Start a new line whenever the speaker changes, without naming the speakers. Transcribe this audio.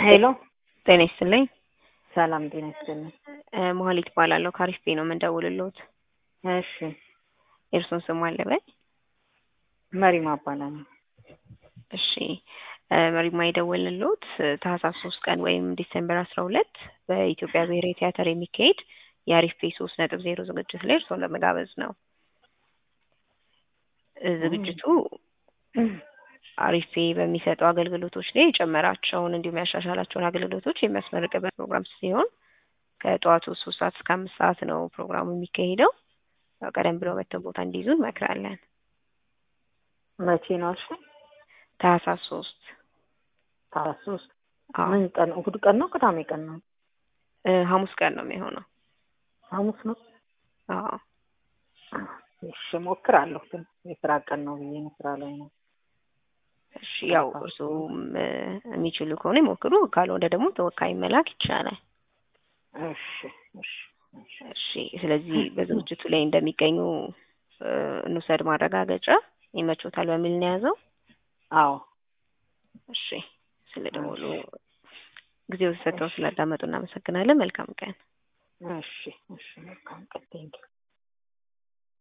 ሄሎ
ጤና ይስጥልኝ።
ሰላም ጤና ይስጥልኝ።
እ መሀሌት እባላለሁ ከአሪፍ ቤ ነው የምንደውልልዎት።
እሺ
የእርስዎን ስም አለ በይ?
መሪማ እባላለሁ።
እሺ እ መሪማ የደወልንልዎት ታህሳስ ሶስት ቀን ወይም ዲሴምበር አስራ ሁለት በኢትዮጵያ ብሔራዊ ቲያትር የሚካሄድ የአሪፍ ቤ ሶስት ነጥብ ዜሮ ዝግጅት ላይ እርስዎን ለመጋበዝ ነው። እ ዝግጅቱ አሪፌ በሚሰጠው አገልግሎቶች ላይ የጨመራቸውን እንዲሁም ያሻሻላቸውን አገልግሎቶች የሚያስመርቅበት ፕሮግራም ሲሆን ከጠዋቱ ሶስት ሰዓት እስከ አምስት ሰዓት ነው ፕሮግራሙ የሚካሄደው። ያው ቀደም ብለው መተው ቦታ እንዲይዙ እንመክራለን።
መቼ ነው አልሽኝ?
ታህሳስ ሶስት
ታህሳስ ሶስት
አዎ
ምን ቀን? እሑድ ቀን ነው ቅዳሜ ቀን ነው?
እ ሐሙስ ቀን ነው የሚሆነው።
ሐሙስ ነው?
አዎ
እሺ እሞክራለሁ፣ ግን የስራ ቀን ነው ብዬ ነው ስራ ላይ ነው።
እሺ ያው እርስዎም እ የሚችሉ ከሆነ ይሞክሩ፣ ካልሆነ ደግሞ ተወካይ መላክ ይቻላል።
እሺ እሺ እሺ
እሺ ስለዚህ በዝግጅቱ ላይ እንደሚገኙ እ እንውሰድ ማረጋገጫ ይመቾታል በሚል ነው የያዘው።
አዎ
እሺ ስለ ደወሉ ጊዜው ተሰጥተው ስላዳመጡ እናመሰግናለን። መልካም ቀን።
እሺ እሺ መልካም ቀን ቴንኪው